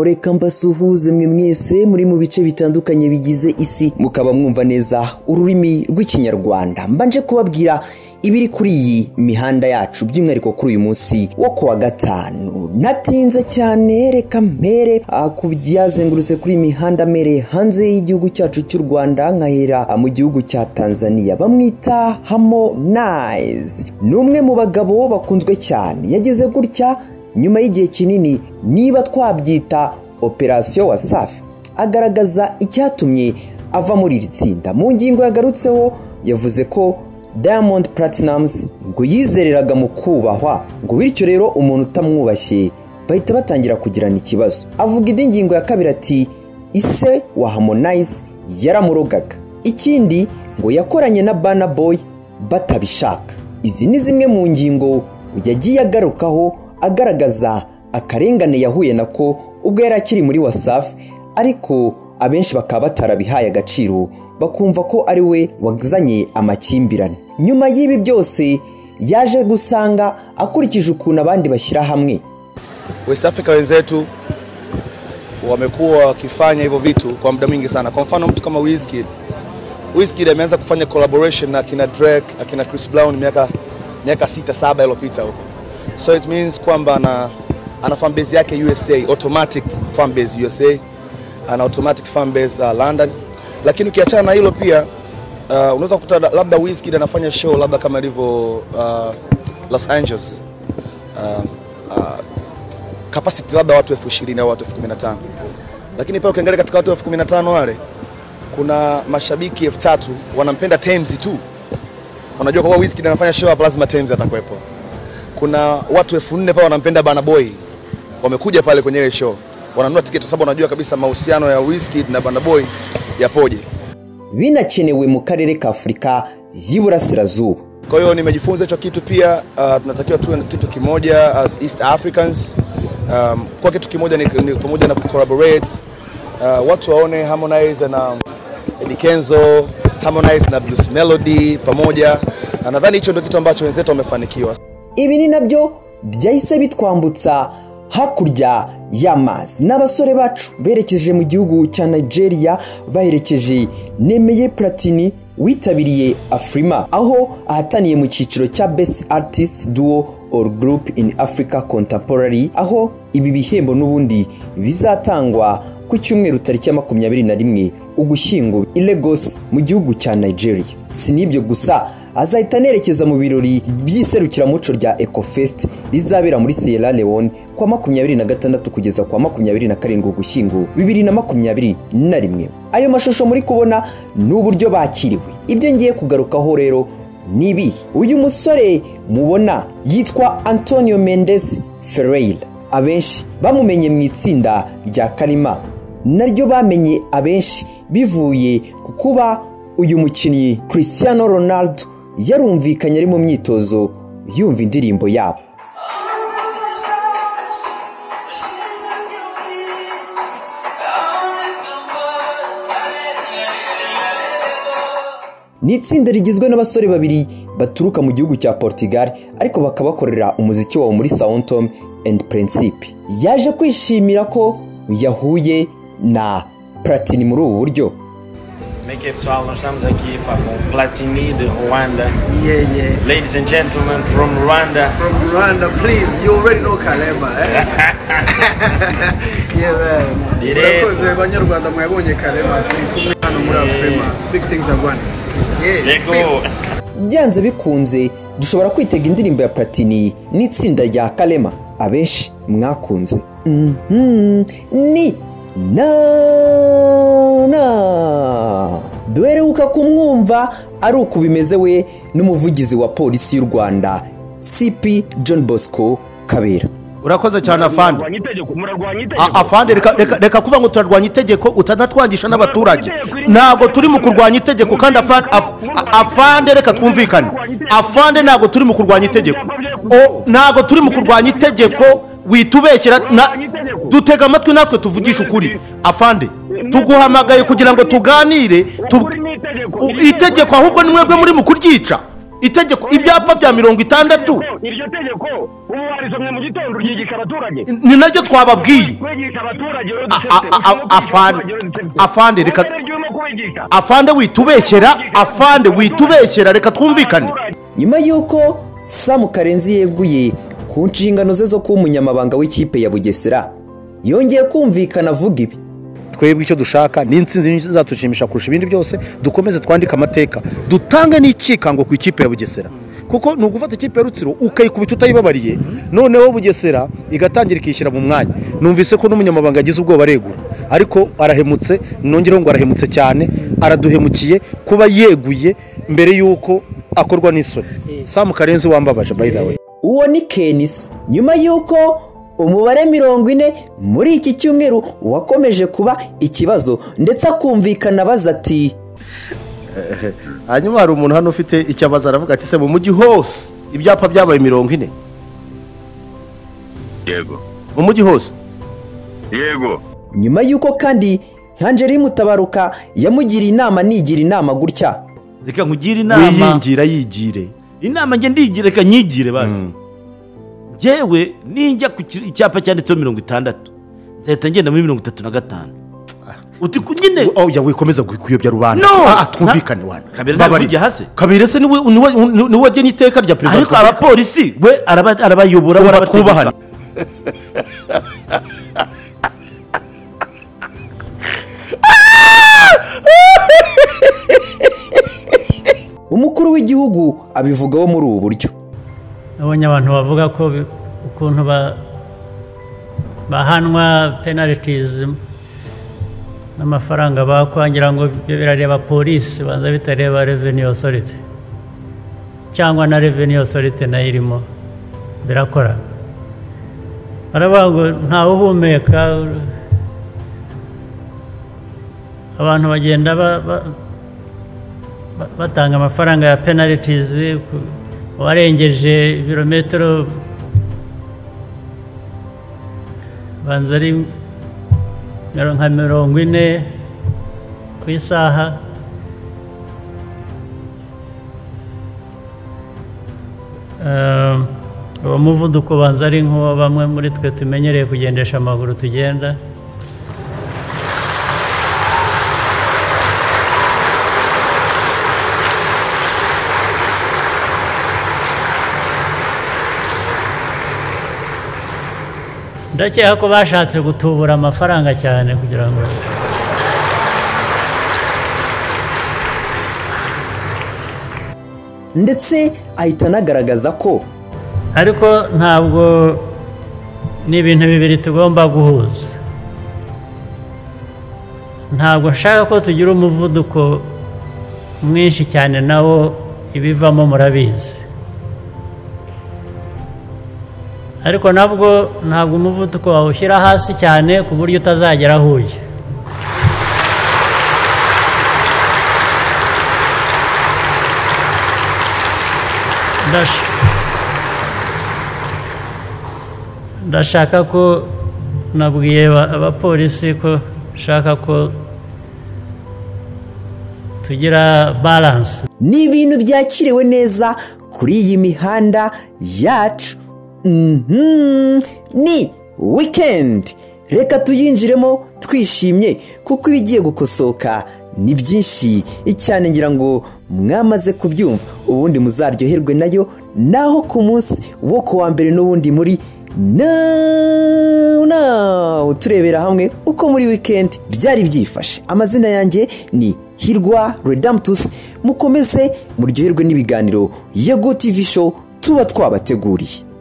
reka mbasuhuze mwe mwese muri mu bice bitandukanye bigize isi mukaba mwumva neza ururimi rw'ikinyarwanda mbanje kubabwira ibiri kuri iyi mihanda yacu by'umwihariko kuri uyu munsi wo ku wa gatanu natinze cyane reka mpere ku byazengurutse kuri iyi mihanda mere hanze y'igihugu cyacu cy'u rwanda nkahera mu gihugu cya tanzania bamwita harmonize ni umwe mu bagabo bakunzwe cyane yageze gutya nyuma y'igihe kinini niba twabyita operasiyo wasafi agaragaza icyatumye ava muri iri tsinda mu ngingo yagarutseho yavuze ko diamond platnumz ngo yizereraga mu kubahwa ngo bityo rero umuntu utamwubashye bahita batangira kugirana ikibazo avuga indi ngingo ya kabiri ati ise wa harmonize yaramurogaga ikindi ngo yakoranye na bana boy batabishaka izi ni zimwe mu ngingo yagiye agarukaho agaragaza akarengane yahuye nako ubwo yari akiri muri wasafi ariko abenshi bakaba batarabihaye agaciro bakumva ko ari we wazanye amakimbirane nyuma y'ibi byose yaje gusanga akurikije ukuntu abandi bashyira hamwe West Africa wenzetu wamekuwa wakifanya hivyo vitu kwa muda mwingi sana. Kwa mfano mtu kama Wizkid, Wizkid ameanza kufanya collaboration na akina Drake, akina Chris Brown miaka miaka sita saba iliyopita huko so it means kwamba ana, ana fan base yake USA automatic fan base USA ana automatic fan base uh, London, lakini ukiachana na hilo pia uh, unaweza kukuta da- labda Wizkid anafanya show labda kama ilivyo uh, Los Angeles uh, uh, capacity labda watu elfu ishirini au watu elfu kumi na tano lakini pia ukiangalia katika watu elfu kumi na tano wale kuna mashabiki elfu tatu wanampenda Tems tu. Unajua kwa kuwa Wizkid anafanya show hapa, lazima Tems atakuwepo kuna watu elfu nne pale wanampenda Bana Boy, wamekuja pale kwenye ile show, wananunua tiketi kwa sababu wanajua kabisa mahusiano ya Wizkid na Bana Boy yapoje. binakenewe mu karere ka afurika y'iburasirazuba Kwa hiyo nimejifunza hicho kitu pia. Uh, tunatakiwa tuwe na kitu kimoja as East Africans. Um, kwa kitu kimoja ni, ni pamoja na collaborate. Uh, watu waone Harmonize na Eddy Kenzo, Harmonize na Blues Melody pamoja. Uh, nadhani hicho ndio kitu ambacho wenzetu wamefanikiwa. ibi ni nabyo byahise bitwambutsa hakurya y'amazi ni abasore bacu berekeje mu gihugu cya nigeria baherekeje nemeye platini witabiriye afurima aho ahataniye mu cyiciro cya best artist duo or group in africa contemporary aho ibi bihembo n'ubundi bizatangwa ku cyumweru tariki ya makumyabiri na rimwe ugushyingo i lagos mu gihugu cya nigeria si n'ibyo gusa azahita anerekeza mu birori by'iserukiramuco rya ecofest rizabera muri sierra leone kwa makumyabiri na gatandatu kugeza kwa makumyabiri na karindwi ugushyingo bibiri na makumyabiri na rimwe ayo mashusho muri kubona ni uburyo bakiriwe ibyo ngiye kugarukaho rero ni ibihe uyu musore mubona yitwa antonio mendes ferreira abenshi bamumenye mu itsinda rya karima naryo bamenye abenshi bivuye ku kuba uyu mukinnyi cristiano ronaldo yarumvikanye ari mu myitozo yumva indirimbo yabo ni itsinda rigizwe n'abasore babiri baturuka mu gihugu cya portugal ariko bakaba bakorera umuziki wabo muri soundtom and principe yaje kwishimira ko yahuye na platini muri ubu buryo Como é que é pessoal? Nós estamos aqui pá, com o Platini de Ruanda. Yeah, yeah. Ladies and gentlemen from Rwanda. From Rwanda, please. You already know Kalema, eh? yeah, man. Direct. Urakoze banyarwanda mwabonye Kalema turi kumwe hano muri Afrima. Big things are going. Yeah. Let's go. peace. byanze bikunze dushobora kwitega indirimbo ya platini n'itsinda rya karema abenshi mwakunze Mhm, ni na na duheruka kumwumva ari uku bimeze we n'umuvugizi wa polisi y'u rwanda cp john bosco kabera urakoze cyane afande murarwanya itegeko murarwanya A- itegeko afande reka reka- reka kuvuga ngo turarwanya itegeko utanatwangisha n'abaturage ntabwo turi mu kurwanya itegeko kandi afande af- a- afande reka twumvikane afande ntabwo turi mu kurwanya itegeko O- ntabwo turi mu kurwanya itegeko witubeshyera na dutega amatwi natwe tuvugisha ukuri afande tuguhamagaye kugira ngo tuganire tu- Ukuri ni itegeko. U- itegeko ahubwo ni mwebwe muri mu kuryica itegeko ibyapa bya mirongo itandatu iryo tegeko ubu warisomye mu gitondo ryigisha abaturage ni naryo twababwiye kwigisha abaturage rero A- dusetse a- a- afande- afande, reka- afande witubekera afande witubekera reka twumvikane nyuma y'uko samu karenzi yeguye ku nshingano ze zo kuba umunyamabanga w'ikipe ya bugesera yongeye kumvikana avuga ibi twebwe icyo dushaka ni insinzi zatushimisha kurusha ibindi byose dukomeze twandike amateka dutange n'ikikango ku ikipe ya bugesera kuko ni ugufata ikipe ya rutsiro ukayikubita utayibabariye noneho bugesera igatangira ikishyira mu mwanya numvise ko n'umunyamabanga yagize ubwoba aregura ariko arahemutse nongereho ngo arahemutse cyane araduhemukiye kuba yeguye mbere y'uko akorwa n'isoni samu karenzi wambabaje by the way uwo ni kenisi nyuma y'uko umubare mirongo ine muri iki cyumweru wakomeje kuba ikibazo ndetse akumvikana abaza ati hanyuma hari umuntu hano ufite icyo abaza aravuga ati se mu mujyi hose ibyapa byabaye mirongo ine yego mu mujyi hose yego nyuma y'uko kandi nk'angeli mutabaruka yamugiriye inama nigira inama gutya reka nkugire inama wiyingira yigire inama njye ndigire reka nyigire basi njyewe ninjya ku ki- icyapa cyanditseho mirongo itandatu nzahita ngenda muri mirongo itatu na gatanu uti ku nyine oya wikomeza kuyobya rubanda No! Ah, ah, twumvikane Na- wana Kabera Mbabarira. ntabwo hasi. kabere se niwe niwe niwe wagena iteka rya perezida wa ariko repubulika abapolisi we araba- arabayobora we Kumva arabategeka. twubahane. umukuru w'igihugu abivugaho muri ubu buryo nabonye abantu bavuga ko bi- ukuntu ba- bahanwa penalitizi n'amafaranga bakwa ngira ngo ibyo birareba polisi banza bitareba reveni osoriti cyangwa na reveni osoriti nayo irimo birakora baravuga ngo ntawe uhumeka abantu bagenda ba- ba- ba- batanga amafaranga ya penalitizi warengeje ibirometero banza ari miro- nka mirongo ine ku isaha Eh, uwo muvuduko banza ari nk'uwo bamwe muri twe tumenyereye kugendesha amaguru tugenda ndakeka ko bashatse gutubura amafaranga cyane kugira ngo ndetse ahita anagaragaza ko ariko ntabwo ni ibintu bibiri tugomba guhuza ntabwo nshaka ko tugira umuvuduko mwinshi cyane nawo ibivamo murabizi ariko nabwo ntabwo umuvuduko wawushyira hasi cyane ku buryo utazagera aho ujya Ndash- ndashaka ko nabwiye aba- abapolisi ko nshaka ko tugira baranse ni ibintu byakiriwe neza kuri iyi mihanda yacu Mhm. ni wikendi reka tuyinjiremo twishimye kuko ibigiye gukosoka ni byinshi icyane ngira ngo mwamaze kubyumva ubundi muzaryoherwe nayo naho ku munsi wo ku wa mbere n'ubundi muri Now, now, turebera hamwe uko muri weekend byari byifashe amazina yanjye ni hirwa redamtus mukomeze muryoherwe n'ibiganiro ya go tv show tuba twabateguriye